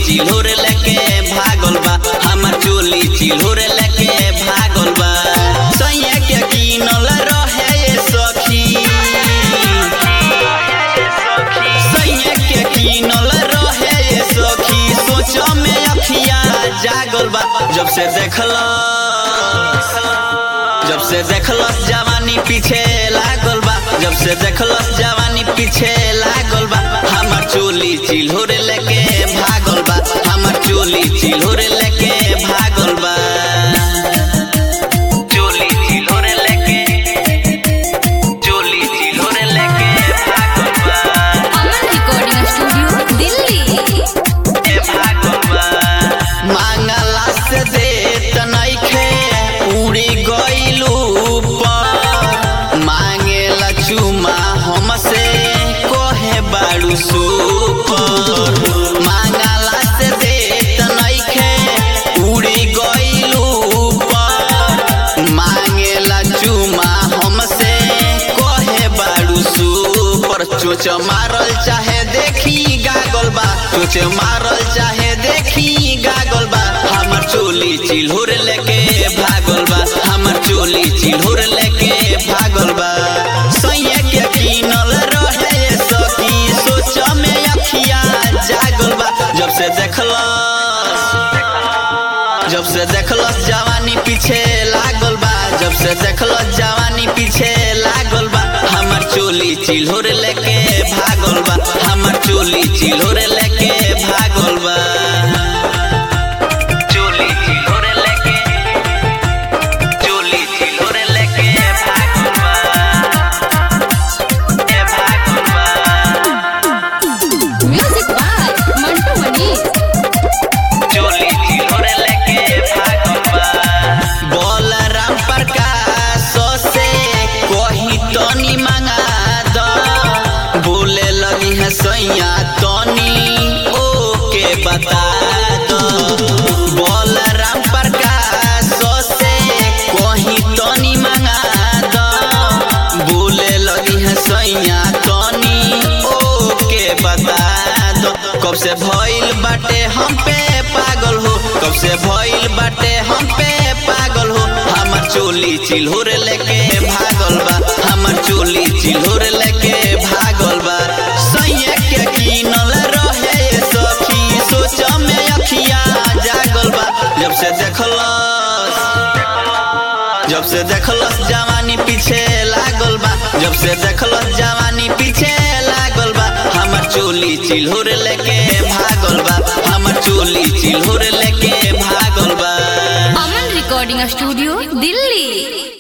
चिल्होर लेके भागल बा हमर चोली चिल्होर लेके भागल बा सैया के कीनल रहे ये सखी सैया के कीनल रहे ये सखी सोच में अखिया जागल बा जब से देखला जब से देखलस जवानी पीछे लागल बा जब से देखलस जवानी पीछे लागल बा हमर चोली चिल्होर लेके भागल बा हमर चोली चिल्होर लेके भागल बा चोली चिल्होर लेके चोली चिल्होर लेके भागल बा अमन रिकॉर्डिंग स्टूडियो दिल्ली ए भागल बा मांगला से देत नइखे उड़ी गइलू पर मांगेला चुमा हमसे कोहे बाड़ू सुपर मांगला से देत नइखे उड़ी गइलू पर मांगेला चुमा हमसे कोहे बाड़ू सुपर चोच मारल चाहे देखी गागल बा चोच मारल चाहे देखी गागल बा हमर चोली चिल्होर लेके भागल बा हमर चोली चिल्होर लेके भागल बा सैया के कीनल रहे ये सखी सोच में अखिया जागल बा जब से देखलस जब से देखलस जवानी पीछे लागल बा जब से देखलस जवानी पीछे लागल बा हमर चोली चिल्होर लेके भागल बा हमर चोली चिल्होर लेके भागल बा चोली चिल्होर लेके चोली चिल्होर लेके भागल बा ए भागल बा म्यूजिक बाय मंटू मनीष चोली चिल्होर लेके भागल बा बलराम प्रकाश से कही तनी मंगा द बोले लगी है सैया तनी ओके बता दो बलराम प्रकाश से कही तनी मंगा द बोले लगी है सैया तनी ओके बता दो कब से भइल बाटे हम पे पागल हो कब से भइल बाटे हम पे पागल हो हमर चोली चिल्होर लेके भागल बा हमर चोली चिल्होर लेके भागल बा सैया के कीनल रहे ये सखी सोच में अखिया जागल बा जब से देखलस जब से देखलस जवानी पीछे लागल बा जब से देखलस जवानी पीछे लागल बा हमर चोली चिल्होर लेके भागल बा हमर चोली चिल्होर लेके भागल बा अमन रिकॉर्डिंग स्टूडियो दिल्ली